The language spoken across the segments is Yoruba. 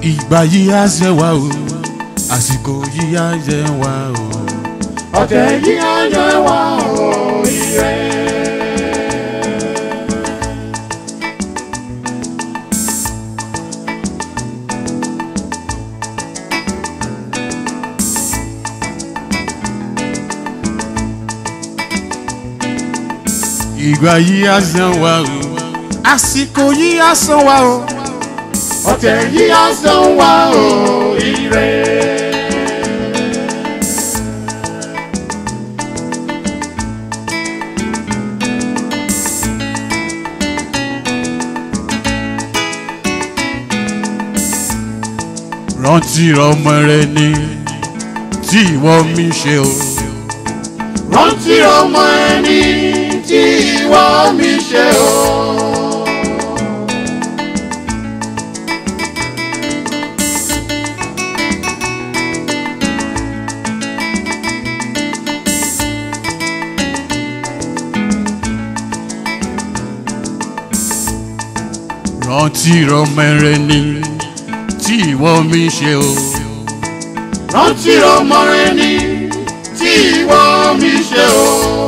ìgbà yìí á ṣe wá o àsìkò yìí á ṣe wá o. ọ̀tẹ̀ yìí á yẹ wá o ire. ìgbà yìí á ṣe wá o àsìkò yìí á ṣe wá o. ọ̀tẹ̀ yìí á san wá o ire. rántí ọmọ rẹ ni tí ìwọ mi ṣe o. rántí ọmọ ẹni tí ìwọ mi ṣe o. rántí ọmọ rẹ ni tí ìwọ mi ṣe o. rántí ọmọ ẹni tí ìwọ mi ṣe o.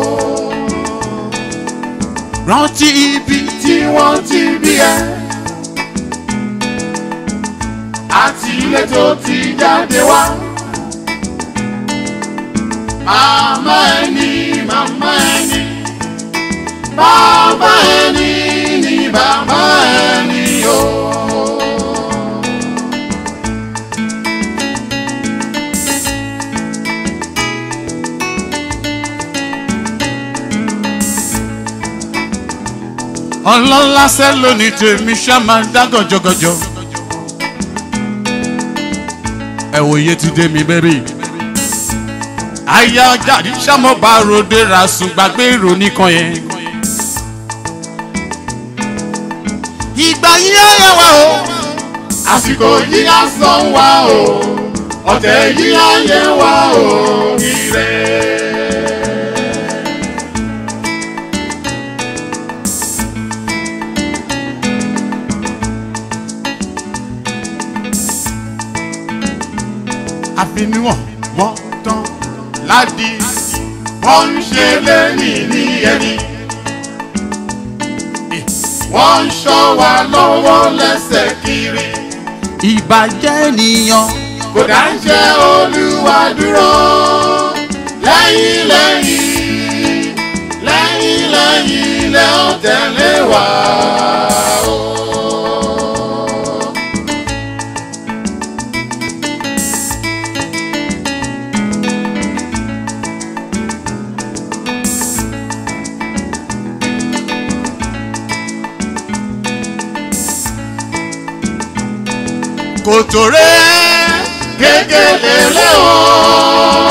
rántí ibi tí wọ́n ti bí ẹ. àti ilé tó ti jáde wá. màmá ẹni màmá ẹni. bàbá ẹni ni bàbá ẹni o. ọlọ́lá sẹ́ lónìí tèmi ṣá máa ń dá gọ̀jọ̀gọ̀jọ̀. ẹ wo iye ti dé mi bẹ́bí. aya jáde sámọ́ bá ròde ra sùn gbàgbé ìròní kan yẹn. ìgbà yìí á yẹ wá o. àsìkò yìí á san wá o. ọ̀tẹ̀ yìí á yẹ wá o. ire. àfiniwọ̀n wọ́n tán ládi. wọ́n ń ṣe lẹ́yìn ní ẹni. wọ́n ń ṣọ́ wa lọ́wọ́ lẹ́sẹ̀ kiri. ìbàjẹ́ ènìyàn. kò dá ń jẹ́ olúwa dúró. lẹ́yìn lẹ́yìn lẹ́yìn lẹ́yìn lẹ́ ọ̀ tẹ̀lé wa. o. kòtò rẹ̀ kékeré lé o.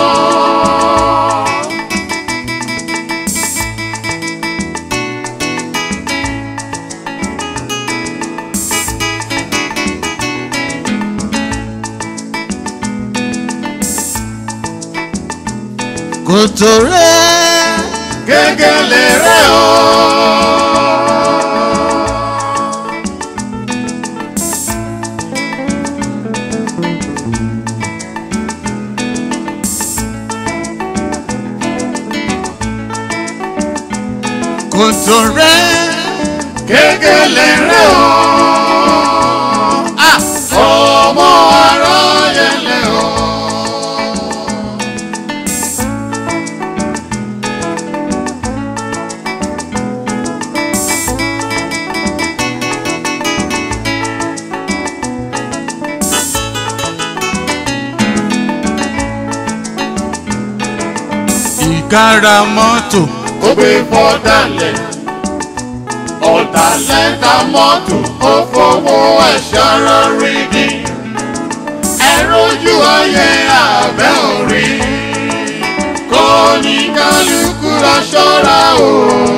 kòtò rẹ̀ kékeré lé o. kòtò rẹ̀ kékeré lé o. ah ọmọ ara yẹn lé o. ìkárà mọ́tò ó gbé fọ́dálẹ̀ ọ̀dàlẹ̀ ta mọ́tò ó fowó ẹ̀ṣọ́ lórí ni ẹ̀rọ ojú ayé abẹ́ orí kò ní kálukú lọ ṣọ́ra o.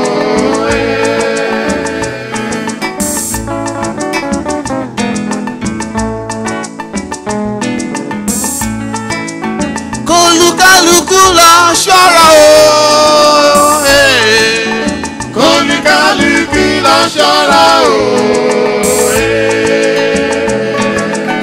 kólúkálukú lọ ṣọ́ra o. eh. kò ní kálukú lọ ṣọ́ra o.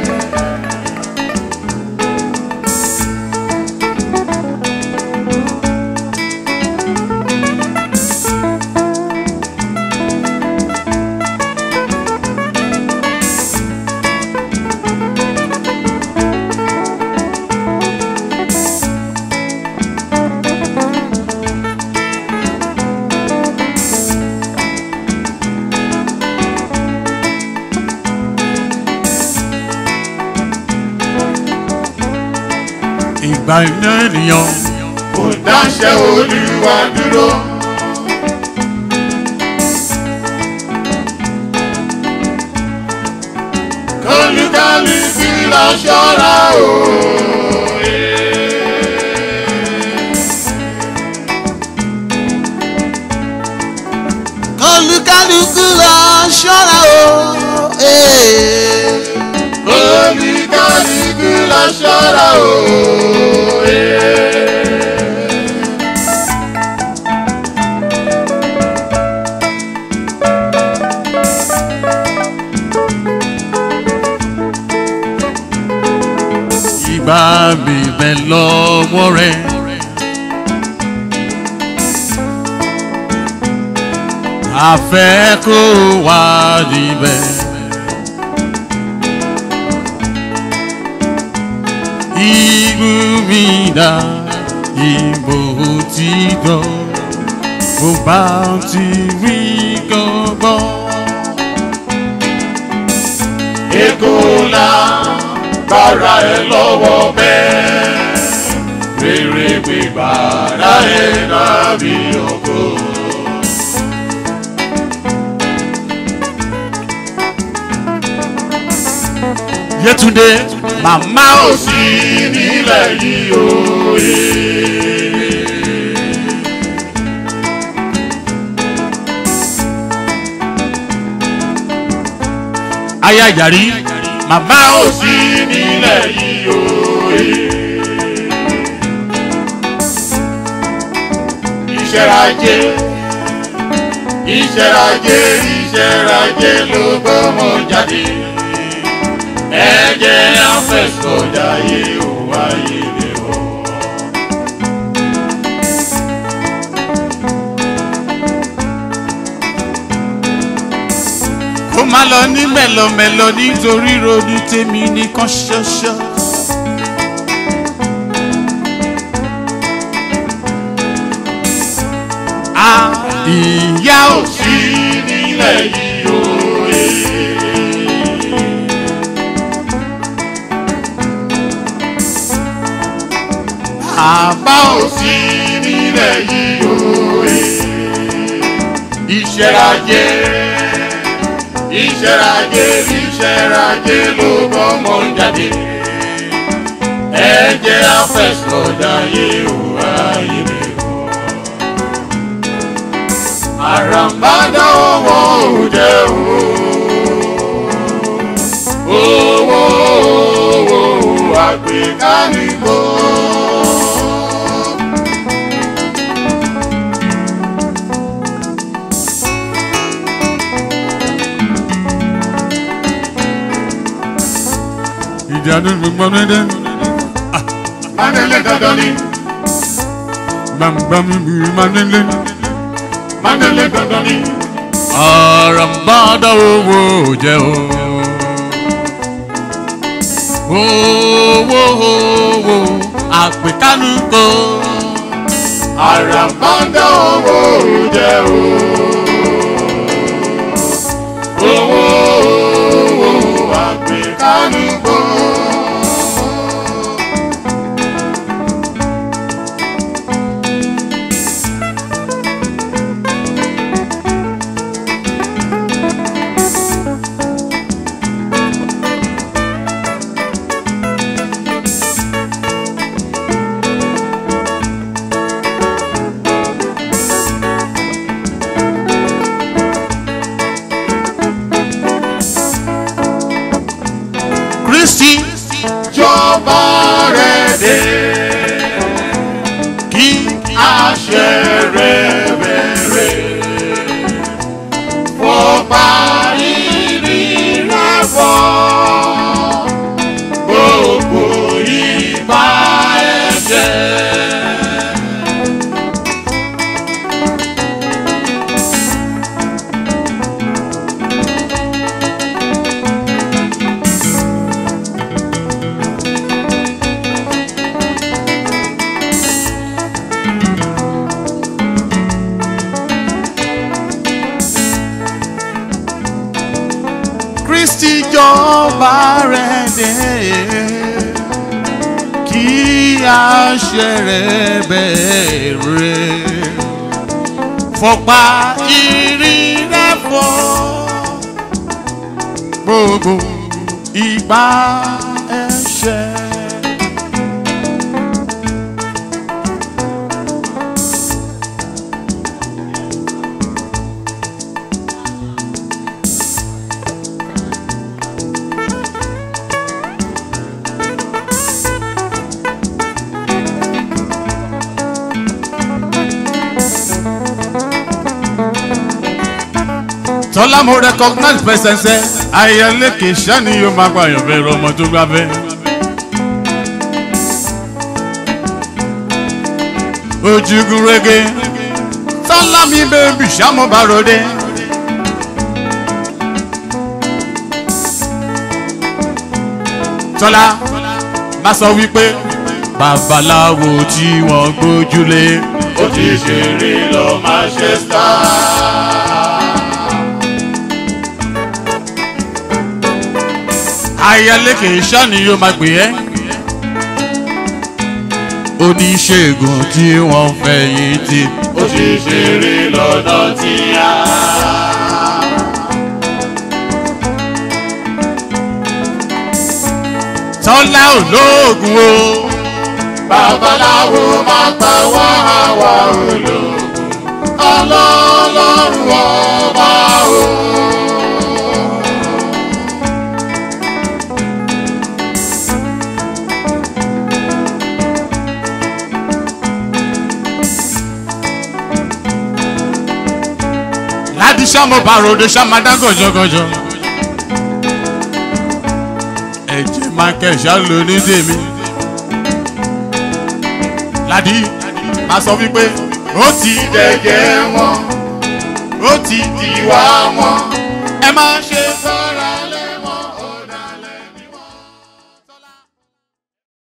ìgbà iná ènìyàn kò dáṣẹ́ olúwa dúró. kọ́lùkálùkù lọ ṣọ́ra o. kọlùkálùkù lọ ṣọ́ra o. kọ́lùkálùkù lọ ṣọ́ra o. ìgbà mi bẹ lọ́wọ́ rẹ̀. àfẹ́ kó wá níbẹ̀. Igbó mi dá ìbò tí gbọ́, mo bá ti rí gbọ́gbọ́. Èkó ńlá gbára ẹ lọ́wọ́ bẹ́ẹ̀. Rere gbígbára ẹ dábì ògo. Yétúndé, màmá ò Ó sì nílẹ̀ yìí òye. aya ìjàrí, màmá ò Ó sì nílẹ̀ yìí òye. Ìṣẹ́rajé, ìṣẹ́rajé, ìṣẹ́rajé ló gbọ́mọ jáde. Ẹ̀jẹ̀ afẹ́sọ̀jà yìí ò wáyé lé o. kó má lọ ní mẹ́lọmẹ́lọ nítorí ronú tèmi nìkan ṣoṣo. a ìyá ò sí nílẹ̀ yìí òye. àbá ò Ó sí nílẹ̀ yìí òye. Ìṣẹ́rajé, ìṣẹ́rajé, ìṣẹ́rajé ló bọ́mọ jáde. Ẹ̀jẹ̀ afẹ́sọ̀dá yìí ò wáyé mi o. Àràmbádá owó òde o. Owó owó àgbékánigbó. ìdáná gbọmọdé Mánẹ́lẹ́ dandan ni, gbàngbàmù ìmọ̀lẹ́lẹ́. mánẹ́lẹ́ dandan ni. àràmbádá owó jẹ́ o. owó owó àpèkánú kò. Àràmbádá owó jẹ́ o. Owó owó àgbékánugbó. kristi Jọba rẹ̀ dé, kí àṣẹ rẹ̀ bẹ̀rẹ̀. Fọba ìrì rẹ̀ fọ́, gbogbo ìbá ẹ̀jẹ̀. kristi jọba rẹ̀ dé kí àṣẹ rẹ̀ bẹ̀rẹ̀ fọpa ìrìn rẹ̀ fọ́ gbogbo ìgbà ẹ̀ṣẹ̀. tọ́lá mo recognize pẹ̀sẹ̀nsẹ̀ ayẹlẹ́ kì í sani yóò máa gba àyàn bẹ̀rẹ̀ ọmọ tó gbá bẹ́. ojúgun rege tọ́lá mi bẹ́ẹ̀bì sàmú bàròdé. tọ́lá má sọ wípé babaláwo tí wọ́n gbójúlé ó ti ṣeré lọ Manchester. ayálékè sani yóò máa gbé ẹ́. oníṣègùn tí wọ́n fẹ̀yìntì. ó ti ṣeré lọ́dọ̀ tí a. tọ́lá olóògùn o. babaláwo máa pa wá àwa ológun ọlọ́lọ́run ọba o. láti sàmú bàròdé sàmádá gànjọ́gànjọ́. ẹ̀jẹ̀ máa kẹ̀ṣá lò ní tèmi. láti máa sọ wípé ó ti dẹ̀jẹ̀ wọn ó ti di ìwà wọn ẹ máa ṣe